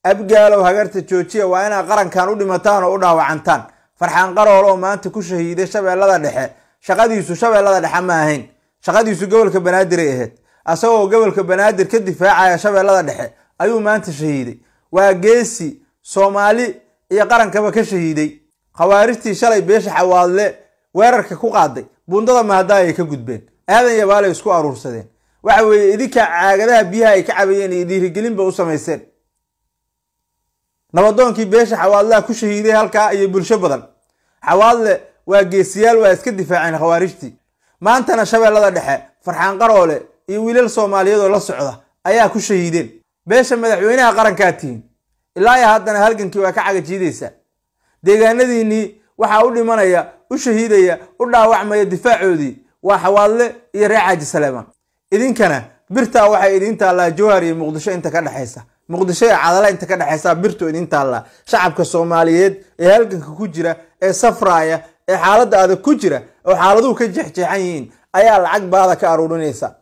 abgaalow hagarta joojiya waa inaad qarankan u dhimataan oo u dhaawacantaan farxaan qarool oo maanta ku shahiiday shabeellada dhexe shaqadiisu shabeellada dhexe ma ahayn shaqadiisu gobolka banaadir ay ahayd asagoo gobolka banaadir ka difaacaya shabeellada dhexe ayuu maanta shahiiday waa geesi soomaali iyo qarankaba ka shahiiday khawaarijtii shalay beesha xawaadle weerarka ku qaaday bundada mahadaay ay ka gudbeen aadan yabaalay isku aruursadeen waxa weeye idinkaa caagadaha biyaha ay ka cabayeen iyo dhiirigelinba u samayseen nabadoonkii beesha xawaadlaha ku shahiiday halkaa iyo bulsho badan xawaadle waa geesiyaal waa iska difaaceen khawaarijtii maantana shabeellada dhexe farxaan qaroole iyo wiilal soomaaliyeed oo la socda ayaa ku shahiideen beesha madaxweynaha qarankaa tihiin ilaa iyo haddana halgankii waa ka cagajiidaysaa deegaanadiinnii waxaa u dhimanaya u shahiidaya u dhaawacmaya difaacoodii waa xawaadle iyo reer caaji saleemaan idinkana birtaa waxay idiin taallaa jowhar iyo muqdisho inta ka dhexaysa muqdisho iyo cadala inta ka dhexaysa birtu idiin taallaa shacabka soomaaliyeed ee halganka ku jira ee safraaya ee xaaladda adag ku jira oo xaaladuhu ka jeexjeexan yihiin ayaa lacag baada ka aruurinaysa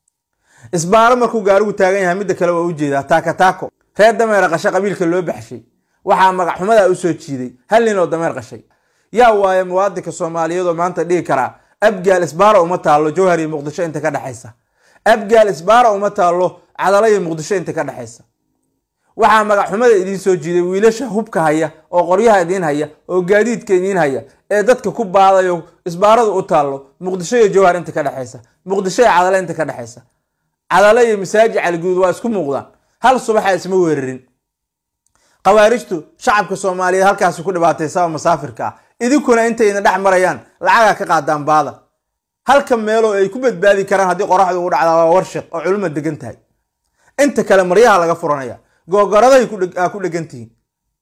isbaaro markuu gaarigu taagan yahay midda kale waa u jeedaa taaka taako reer dameer qashe qabiilka loo baxshay waxaa magacxumadaa u soo jiiday hal nin oo dameer qashay yaa waaye muwaadinka soomaaliyeed oo maanta dhihi karaa abgaal isbaara uma taallo jowhar iyo muqdisho inta ka dhexaysa abgaal isbaara uma taallo cadala iyo muqdisho inta ka dhexaysa waxaa magacxumada idiin soo jiiday wiilasha hubka haya oo qoryaha idiin haya oo gaadiidka idiin haya ee dadka ku baadayo isbaaradu u taallo muqdisho iyo jowhar inta ka dhexaysa muqdisho iyo cadale inta ka dhexaysa cadale iyo masaaji caliguud waa isku muuqdaan hal subaxa isma weerarin khawaarijtu shacabka soomaaliyeed halkaasi ku dhibaataysa oo masaafirka ah idinkuna intayna dhex marayaan lacagaa ka qaadaan baada halka meeloo ay ku badbaadi karaan haddii qoraxdu ugu dhacdaa waa warshiq oo culuma degan tahay inta kale maryaha laga furanaya googoradahay aa ku dhegan tihiin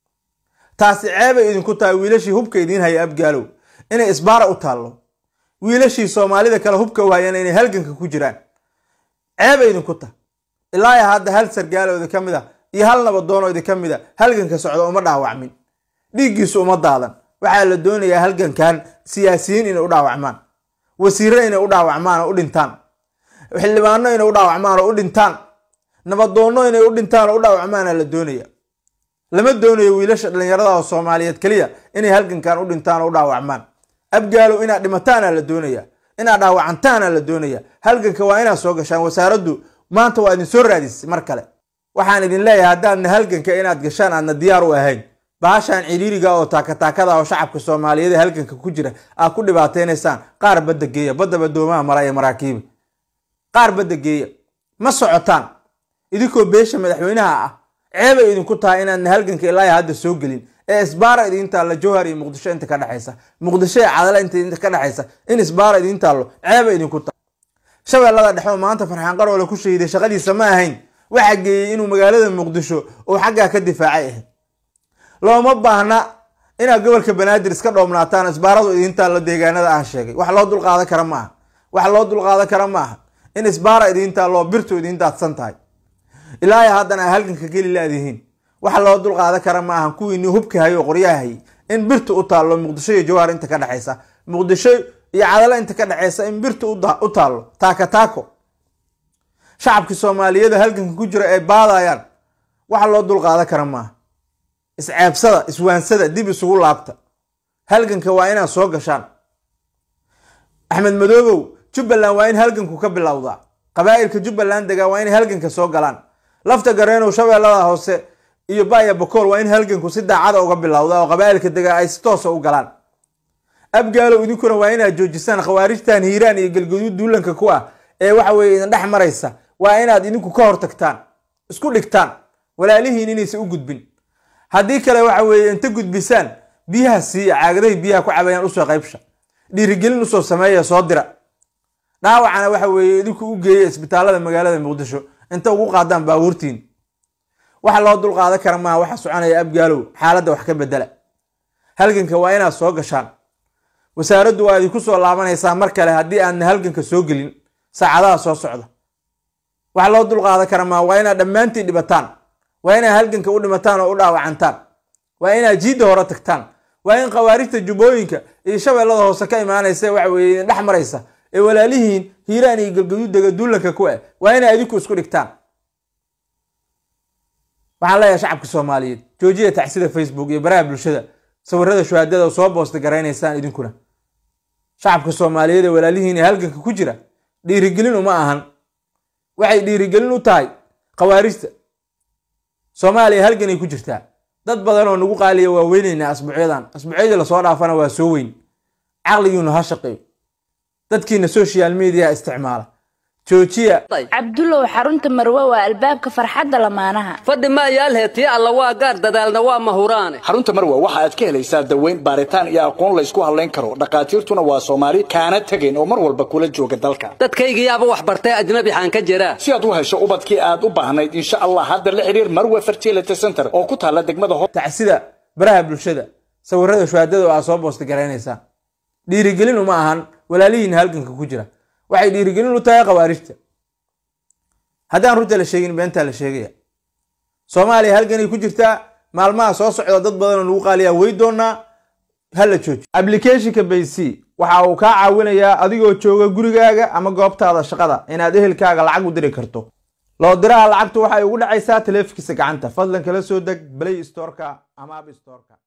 taasi ceebay idinku tahay wiilashii hubka idiin haya abgaalow inay isbaara u taallo wiilashii soomaalida kale hubka u hayana inay halganka ku jiraan ceebay idinku tahay ilaa hadda hal sargaalo idinka mid a iyo hal nabadoonoo idinka mid a halganka socda uma dhaawacmin dhiiggiisu uma daadan waxaa la doonayaa halgankan siyaasiyiin inay u dhaawacmaan wasiirro inay u dhaawacmaan oo u dhintaan xildhibaano inay u dhaawacmaan oo u dhintaan nabadoonno inay u dhintaan oo u dhaawacmaana la doonaya lama doonayo wiilasha dhallinyarada oo soomaaliyeed keliya inay halgankan u dhintaan oo u dhaawacmaan abgaalow inaad dhimataana la doonaya inaad dhaawacantaana la doonaya halganka waa inaad soo gashaan wasaaraddu maanta waa idin soo raadisay mar kale waxaan idin leeyahay haddaadna halganka inaad gashaan aadna diyaar u ahayn bahashaan ciriiriga oo taakataakada oo shacabka soomaaliyeed ee halganka ku jira aad ku dhibaataynaysaan qaar badda geeya badda badoomaha mara ee maraakiiba qaar badda geeya ma socotaan idinkoo beesha madaxweynaha ah ceebay idinku tahay inaadna halganka ilaa hadda soo gelin ee isbaara idiin taallo jowhar iyo muqdisho inta ka dhexaysa muqdisho ee cadala inta ka dhexaysa in isbaara idiin taallo ceebay idinku tahay shabeellada dhexoo maanta farxaan qaroole ku shahiiday shaqadiisa ma ahayn waxaa geeyey inuu magaalada muqdisho uu xaggaa ka difaacay ahayd looma baahna inaad gobolka banaadir iska dhoomnaataan isbaaradu idiin taallo deegaanada aan sheegay wax loo dulqaadan kara maaha wax loo dulqaadan kara maaha in isbaara idiin taallo birtu idiin daadsan tahay ilaahay haddana a halganka geli laadihiin wax loo dulqaadan kara maaha kuwiinii hubka hayay oo qoryaha hayay in birtu u taallo muqdisho iyo jawhar inta ka dhexaysa muqdisho iyo cadalo inta ka dhexaysa in birtu u taallo taaka taako shacabkii soomaaliyeeda halganka ku jira ay baadayaan wax loo dulqaadan kara maaha isceebsada iswaansada dib isugu laabta halganka waa inaad soo gashaan axmed madoobow jubbaland waa in halganku ka bilowdaa qabaa'ilka jubbaland degaa waa inay halganka soo galaan lafta gareenow shabeellada hoose iyo baya bakool waa in halganku si daacada uga bilowda oo qabaa'ilka degaa ay si toosa u galaan abgaalow idinkuna waa inaad joojisaan khawaarijtan hiiraan iyo galgaduud duulanka ku ah ee waxa weye idin dhex maraysa waa inaad idinku ka hortagtaan isku dhigtaan walaalihiin inaysan u gudbin haddii kale waxa weeye inta gudbisaan biyaha siiya caagadahay biyaha ku cabayaan usoo qaybsha dhiirigelin usoo sameeya soo dira dhaawacana waxa weeye idinku u geeya isbitaalada magaalada muqdisho inta ugu qaadaan baabuurtiin waxa loo dulqaadan kara maaha waxa soconaya abgaalow xaaladda wax ka bedela halganka waa inaad soo gashaan wasaaraddu waa idinku soo laabanaysaa mar kale haddii aadna halganka soo gelin saacadaha soo socda wax loo dulqaadan kara maaha waa inaad dhammaantiin dhibataan waa inaad halganka u dhimataan oo u dhaawacantaan waa inaad jiidda hore tagtaan waa in khawaarijta jubbooyinka iyo shabeellada hoose ka imaanaysa waxa weye idin dhex maraysa ee walaalihiin hiiraan iyo galgaduud dega duulanka ku ah waa inay idinku isku dhigtaan waxaan leeyahay shacabka soomaaliyeed joojiya tacsida facebook iyo baraha bulshada sawirada shuhaadada soo boosta garaynaysaan idinkuna shacabka soomaaliyeed ee walaalihiin ee halganka ku jira dhiirigelin uma ahan waxay dhiirigelin u tahay khawaarijta soomaaliya halganay ku jirtaa dad badan oo nagu qaaliya waa weynaynaa asbuucyadan asbuucyadii lasoo dhaafana waa soo weyn caqligiinu ha shaqeeyo dadkiina social media isticmaala joojiya cabdulow xarunta marwe waa albaabka farxadda lamaanaha fadhi maayaalhee tii alla waa gaar dadaalna waa mahuraane xarunta marwe waxa aad ka helaysaa daweyn baaritaan iyo aqoon laysku hadlayn karo dhakhaatiirtuna waa soomaali kaana tegayn oo mar walba kula jooga dalka dadkaygiyaaba wax bartay ajnabi xaan ka jiraa si aad u hesho ubadkii aad u baahnayd insha allah hadda la xidhiir marwe fertility center oo ku taalla degmada ho tacsida baraha bulshada sawirada shuhaadada oo aad soo boosta garaynaysaan dhiirigelin uma ahan walaalihiina halganka ku jira waxay dhiirigelin u tahay khawaarijta haddaan runta la sheegin beentaa la sheegaya soomaaliya halganay ku jirtaa maalmaha soo socda dad badan oo nagu qaaliyaa wey doonaa hala jooji applicationka bayc waxa uu kaa caawinayaa adigoo jooga gurigaaga ama goobtaada shaqada inaad ehelkaaga lacag u diri karto loo diraha lacagtu waxay ugu dhacaysaa taleefankiisa gacanta fadlan kala soo deg play storeka ama app storeka